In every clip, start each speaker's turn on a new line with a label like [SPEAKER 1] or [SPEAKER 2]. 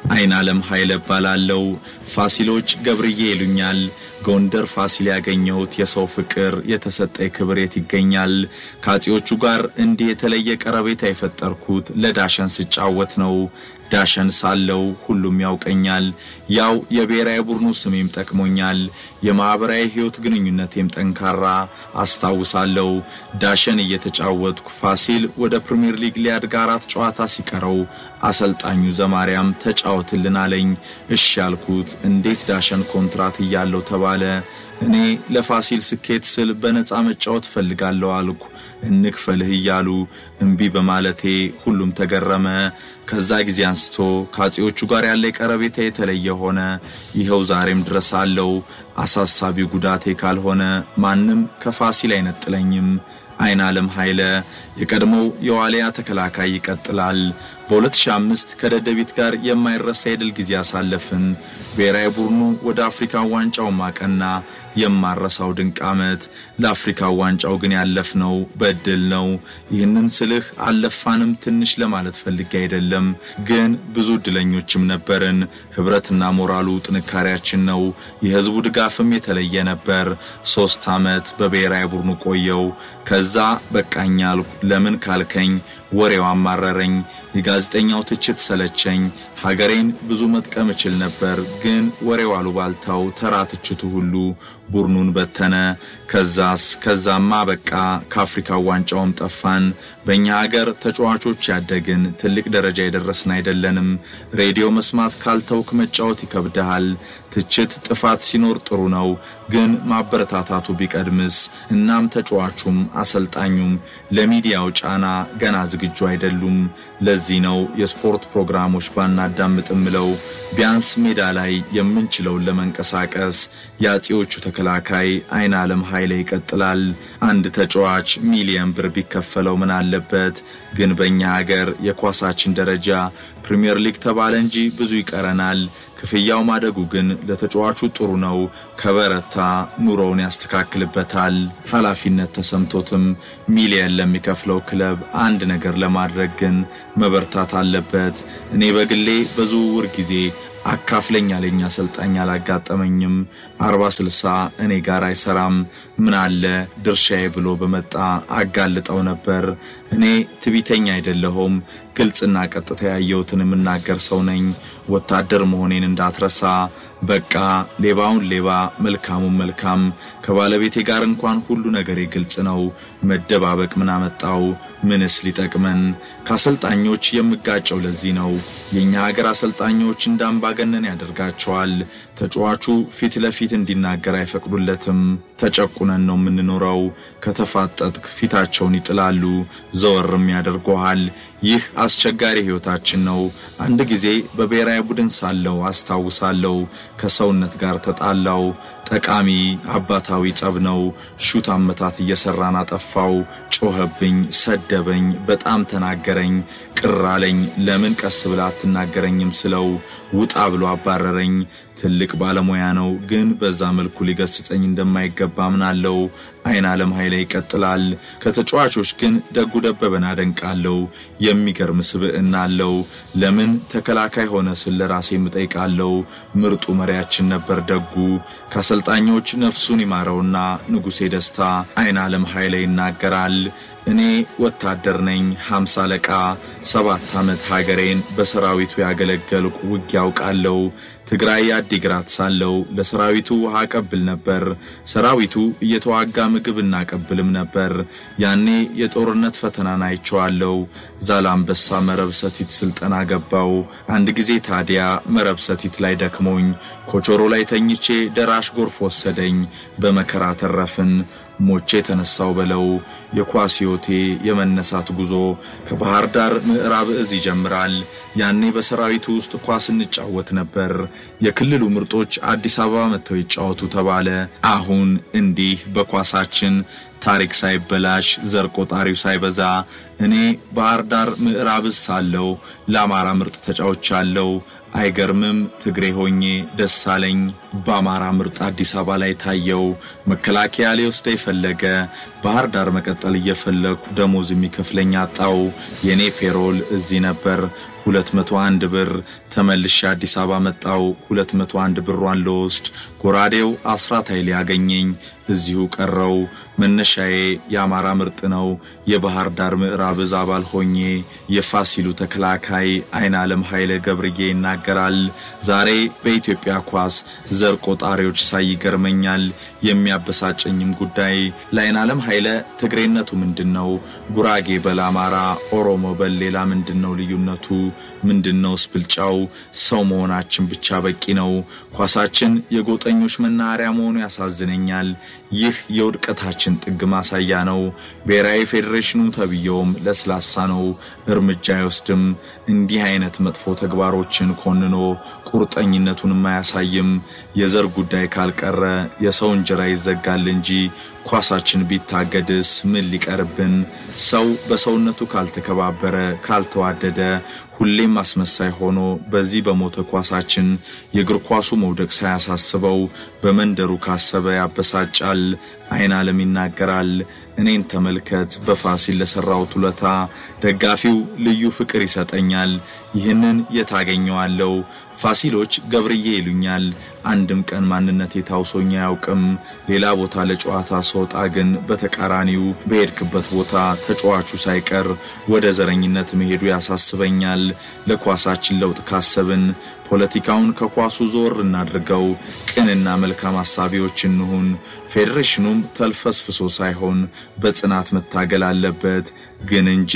[SPEAKER 1] አይን ዓለም ኃይለ እባላለሁ። ፋሲሎች ገብርዬ ይሉኛል። ጎንደር ፋሲል ያገኘሁት የሰው ፍቅር የተሰጠኝ ክብር የት ይገኛል? ከአፄዎቹ ጋር እንዲህ የተለየ ቀረቤታ የፈጠርኩት ለዳሸን ስጫወት ነው። ዳሸን ሳለው ሁሉም ያውቀኛል። ያው የብሔራዊ ቡድኑ ስሜም ጠቅሞኛል። የማኅበራዊ ሕይወት ግንኙነቴም ጠንካራ አስታውሳለሁ። ዳሸን እየተጫወትኩ ፋሲል ወደ ፕሪምየር ሊግ ሊያድግ አራት ጨዋታ ሲቀረው አሰልጣኙ ዘማሪያም ተጫወትልን አለኝ። እሺ ያልኩት እንዴት ዳሸን ኮንትራት እያለው ተባለ። እኔ ለፋሲል ስኬት ስል በነፃ መጫወት ፈልጋለሁ አልኩ። እንክፈልህ እያሉ እምቢ በማለቴ ሁሉም ተገረመ። ከዛ ጊዜ አንስቶ ከአፄዎቹ ጋር ያለ ቀረቤታ የተለየ ሆነ። ይኸው ዛሬም ድረስ አለው። አሳሳቢው ጉዳቴ ካልሆነ ማንም ከፋሲል አይነጥለኝም። አይን ዓለም ኃይለ የቀድሞው የዋሊያ ተከላካይ ይቀጥላል። በ2005 ከደደቢት ጋር የማይረሳ የድል ጊዜ አሳለፍን። ብሔራዊ ቡድኑ ወደ አፍሪካ ዋንጫው ማቀና። የማረሳው ድንቅ ዓመት። ለአፍሪካ ዋንጫው ግን ያለፍነው በድል ነው። ይህንን ስልህ አልለፋንም ትንሽ ለማለት ፈልጌ አይደለም፣ ግን ብዙ እድለኞችም ነበርን። ህብረትና ሞራሉ ጥንካሬያችን ነው። የህዝቡ ድጋፍም የተለየ ነበር። ሶስት ዓመት በብሔራዊ ቡድኑ ቆየው። ከዛ በቃኝ አልኩ። ለምን ካልከኝ ወሬው አማረረኝ። የጋዜጠኛው ትችት ሰለቸኝ። ሀገሬን ብዙ መጥቀም እችል ነበር፣ ግን ወሬው አሉባልታው፣ ተራ ትችቱ ሁሉ ቡድኑን በተነ። ከዛስ ከዛማ በቃ ከአፍሪካ ዋንጫውም ጠፋን። በእኛ ሀገር ተጫዋቾች ያደግን ትልቅ ደረጃ የደረስን አይደለንም። ሬዲዮ መስማት ካልተውክ መጫወት ይከብድሃል። ትችት ጥፋት ሲኖር ጥሩ ነው፣ ግን ማበረታታቱ ቢቀድምስ? እናም ተጫዋቹም አሰልጣኙም ለሚዲያው ጫና ገና ዝግጁ አይደሉም። ለዚህ ነው የስፖርት ፕሮግራሞች ባናዳምጥም ምለው ቢያንስ ሜዳ ላይ የምንችለውን ለመንቀሳቀስ የአፄዎቹ ተከላካይ አይን ዓለም ኃይለ ይቀጥላል። አንድ ተጫዋች ሚሊየን ብር ቢከፈለው ምን አለበት? ግን በእኛ ሀገር የኳሳችን ደረጃ ፕሪምየር ሊግ ተባለ እንጂ ብዙ ይቀረናል። ክፍያው ማደጉ ግን ለተጫዋቹ ጥሩ ነው። ከበረታ ኑሮውን ያስተካክልበታል። ኃላፊነት ተሰምቶትም ሚሊየን ለሚከፍለው ክለብ አንድ ነገር ለማድረግ ግን መበርታት አለበት። እኔ በግሌ በዝውውር ጊዜ አካፍለኝ ያለኝ አሰልጣኝ አላጋጠመኝም። አርባ ስልሳ እኔ ጋር አይሰራም። ምን አለ ድርሻዬ ብሎ በመጣ አጋልጠው ነበር። እኔ ትቢተኛ አይደለሁም። ግልጽና ቀጥታ ያየሁትን የምናገር ሰው ነኝ። ወታደር መሆኔን እንዳትረሳ። በቃ ሌባውን ሌባ መልካሙን መልካም። ከባለቤቴ ጋር እንኳን ሁሉ ነገሬ ግልጽ ነው። መደባበቅ ምን አመጣው? ምንስ ሊጠቅመን? ከአሰልጣኞች የምጋጨው ለዚህ ነው። የእኛ ሀገር አሰልጣኞች እንደ አምባገነን ያደርጋቸዋል። ተጫዋቹ ፊት ለፊት እንዲናገር አይፈቅዱለትም። ተጨቁነን ነው የምንኖረው። ከተፋጠጥክ ፊታቸውን ይጥላሉ፣ ዘወርም ያደርገዋል። ይህ አስቸጋሪ ሕይወታችን ነው። አንድ ጊዜ በብሔራዊ ቡድን ሳለው አስታውሳለሁ፣ ከሰውነት ጋር ተጣላው። ጠቃሚ አባታዊ ጸብ ነው። ሹት አመታት እየሰራን አጠፋው። ጮኸብኝ፣ ሰደበኝ፣ በጣም ተናገረኝ። ቅር አለኝ። ለምን ቀስ ብላ አትናገረኝም ስለው ውጣ ብሎ አባረረኝ። ትልቅ ባለሙያ ነው፣ ግን በዛ መልኩ ሊገስጸኝ እንደማይገባ አምናለሁ። አይን ዓለም ኃይለ ይቀጥላል። ከተጫዋቾች ግን ደጉ ደበበን አደንቃለሁ። የሚገርም ስብዕና አለው። ለምን ተከላካይ ሆነ ስል ራሴ እጠይቃለሁ። ምርጡ መሪያችን ነበር ደጉ። ከአሰልጣኞች ነፍሱን ይማረውና ንጉሴ ደስታ አይን ዓለም ኃይለ ይናገራል። እኔ ወታደር ነኝ፣ ሀምሳ አለቃ ሰባት ዓመት ሀገሬን በሰራዊቱ ያገለገልኩ ውጊያ አውቃለሁ። ትግራይ አዲግራት ሳለው ለሰራዊቱ ውሃ አቀብል ነበር። ሰራዊቱ እየተዋጋ ምግብ እናቀብልም ነበር። ያኔ የጦርነት ፈተናን አይቼዋለሁ። ዛላምበሳ መረብ ሰቲት ስልጠና ገባው። አንድ ጊዜ ታዲያ መረብ ሰቲት ላይ ደክሞኝ ኮቾሮ ላይ ተኝቼ ደራሽ ጎርፍ ወሰደኝ። በመከራ ተረፍን። ሞቼ ተነሳው በለው። የኳስ ሕይወቴ የመነሳት ጉዞ ከባህር ዳር ምዕራብ እዝ ይጀምራል። ያኔ በሰራዊቱ ውስጥ ኳስ እንጫወት ነበር። የክልሉ ምርጦች አዲስ አበባ መጥተው ይጫወቱ ተባለ። አሁን እንዲህ በኳሳችን ታሪክ ሳይበላሽ ዘር ቆጣሪው ሳይበዛ እኔ ባህር ዳር ምዕራብ እዝ ሳለው ለአማራ ምርጥ ተጫውቻለሁ። አይገርምም? ትግሬ ሆኜ ደስ አለኝ። በአማራ ምርጥ አዲስ አበባ ላይ ታየው። መከላከያ ሊወስደኝ ፈለገ። ባህር ዳር መቀጠል እየፈለግኩ ደሞዝ የሚከፍለኝ አጣው። የኔ ፔሮል እዚህ ነበር። 201 ብር ተመልሼ አዲስ አበባ መጣው 201 ብሯን ልወስድ ጎራዴው አስራት ኃይሌ ያገኘኝ እዚሁ ቀረው መነሻዬ የአማራ ምርጥ ነው የባህር ዳር ምዕራብ እዝ አባል ሆኜ የፋሲሉ ተከላካይ አይን ዓለም ኃይለ ገብርዬ ይናገራል። ዛሬ በኢትዮጵያ ኳስ ዘር ቆጣሪዎች ሳይ ይገርመኛል። የሚያበሳጨኝም ጉዳይ ለአይን ዓለም ኃይለ ትግሬነቱ ምንድን ነው? ጉራጌ በል አማራ፣ ኦሮሞ በል ሌላ ምንድን ነው ልዩነቱ? ምንድነውስ ብልጫው? ሰው መሆናችን ብቻ በቂ ነው። ኳሳችን የጎጠኞች መናኸሪያ መሆኑ ያሳዝነኛል። ይህ የውድቀታችን ጥግ ማሳያ ነው። ብሔራዊ ፌዴሬሽኑ ተብዬውም ለስላሳ ነው፣ እርምጃ አይወስድም። እንዲህ አይነት መጥፎ ተግባሮችን ኮንኖ ቁርጠኝነቱንም አያሳይም። የዘር ጉዳይ ካልቀረ የሰው እንጀራ ይዘጋል እንጂ ኳሳችን ቢታገድስ ምን ሊቀርብን? ሰው በሰውነቱ ካልተከባበረ፣ ካልተዋደደ ሁሌም አስመሳይ ሆኖ በዚህ በሞተ ኳሳችን የእግር ኳሱ መውደቅ ሳያሳስበው በመንደሩ ካሰበ ያበሳጫል። አይን ዓለም ይናገራል። እኔን ተመልከት፣ በፋሲል ለሠራሁት ውለታ ደጋፊው ልዩ ፍቅር ይሰጠኛል። ይህንን የታገኘዋለው ፋሲሎች ገብርዬ ይሉኛል። አንድም ቀን ማንነቴ ታውሶኝ አያውቅም። ሌላ ቦታ ለጨዋታ ስወጣ ግን በተቃራኒው በሄድክበት ቦታ ተጫዋቹ ሳይቀር ወደ ዘረኝነት መሄዱ ያሳስበኛል። ለኳሳችን ለውጥ ካሰብን ፖለቲካውን ከኳሱ ዞር እናድርገው፣ ቅንና መልካም አሳቢዎች እንሁን። ፌዴሬሽኑም ተልፈስፍሶ ሳይሆን በጽናት መታገል አለበት። ግን እንጃ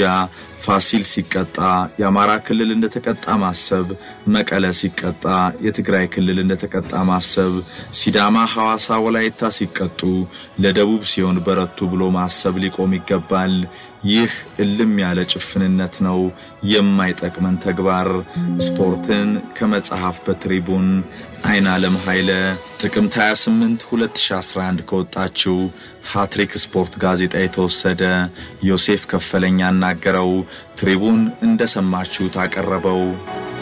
[SPEAKER 1] ፋሲል ሲቀጣ የአማራ ክልል እንደተቀጣ ማሰብ፣ መቀለ ሲቀጣ የትግራይ ክልል እንደተቀጣ ማሰብ፣ ሲዳማ፣ ሐዋሳ፣ ወላይታ ሲቀጡ ለደቡብ ሲሆን በረቱ ብሎ ማሰብ ሊቆም ይገባል። ይህ እልም ያለ ጭፍንነት ነው፣ የማይጠቅመን ተግባር። ስፖርትን ከመጽሐፍ በትሪቡን አይን ዓለም ኃይለ ጥቅምት 28 2011 ከወጣችው ሃትሪክ ስፖርት ጋዜጣ የተወሰደ ዮሴፍ ከፈለኝ ያናገረው ትሪቡን እንደሰማችሁት አቀረበው።